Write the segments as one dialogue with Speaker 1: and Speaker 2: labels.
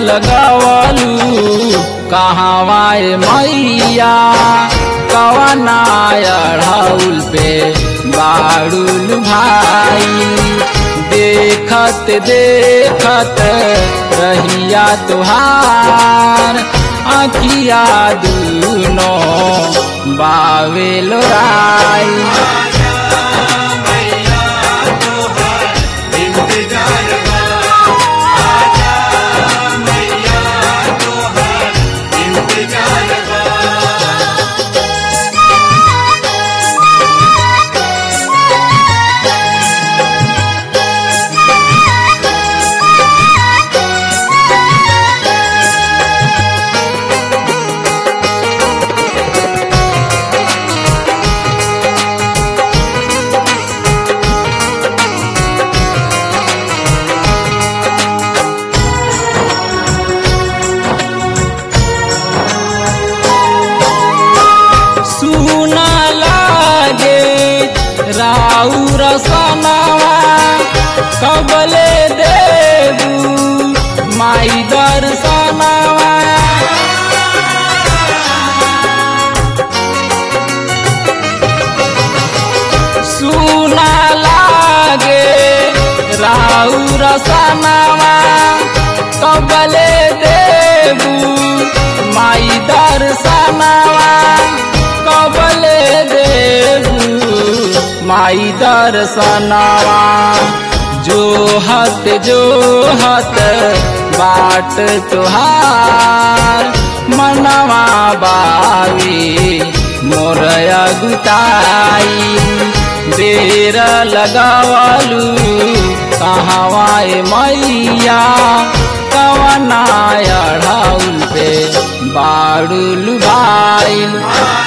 Speaker 1: लगवलू कहवाए मैया कवना अढ़ौल पे बाड़ुल भाई देखत देखत रहिया तुहार अखिया दूनो बावे लोराई सुना लागे राउर सनावा कबले देबू माई दर्शनावा सुना लागे राउर सनावा कबले देबू माई दर्शनावा कबले देबू माई दर्शनावा जो हत जो हत बाट तुहार मनवा बावी मोरया गुताई देर लगावलू कहवाए मैया कवना अढ़ाउल पे बाड़ुल भाईल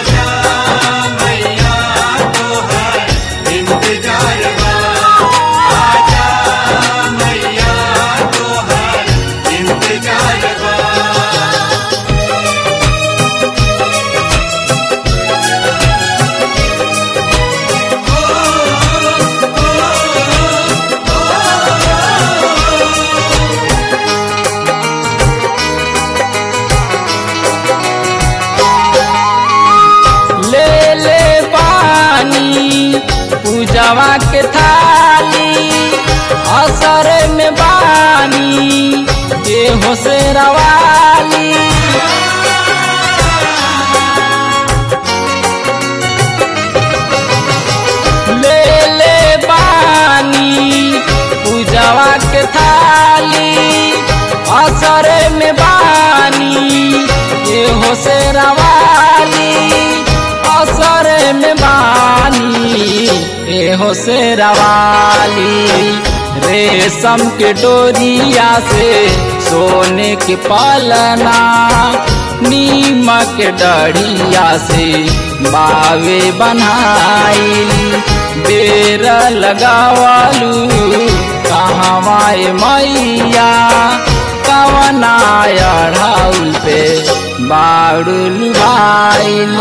Speaker 1: ले ले पानी पूजवा के थाली असर में बानी के हो से रवाली ले ले बानी पूजवा के थाली असर में बानी के हो से रवाली असर में बानी एहो से रवाली रेशम के डोरिया से सोने के पलना नीमक के डढ़िया से बावे बनाई बेर लगावलू कहवाए मैया कवना अढ़ाउल पे बाड़ुल भाईल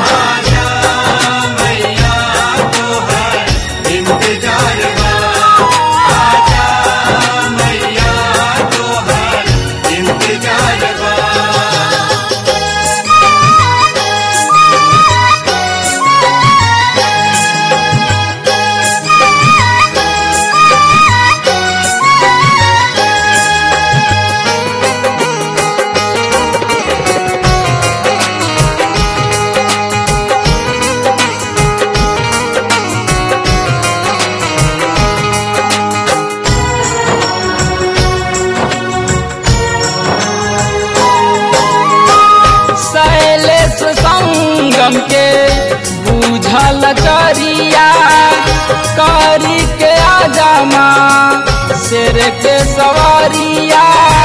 Speaker 1: शैलेश संगम के बूझल करिया करी के आजमा शेर के सवारिया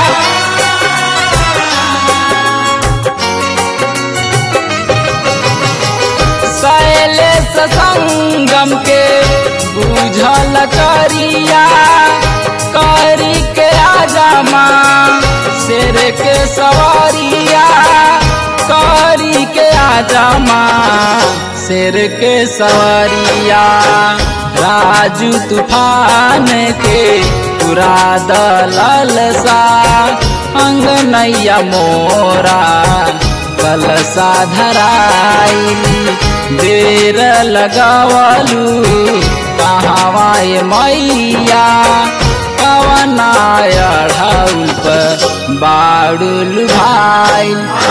Speaker 1: शैलेश संगम के बूझल करिया करी के आजमा शेर के सवारिया करी के आजमा शेर के सवारिया राजू तूफान के पूरा दलल सा अंगनैया मोरा कलसा धराई बेर लगावलू कहावाए मैया कवनाय ढाउल पर बाड़ुल भाई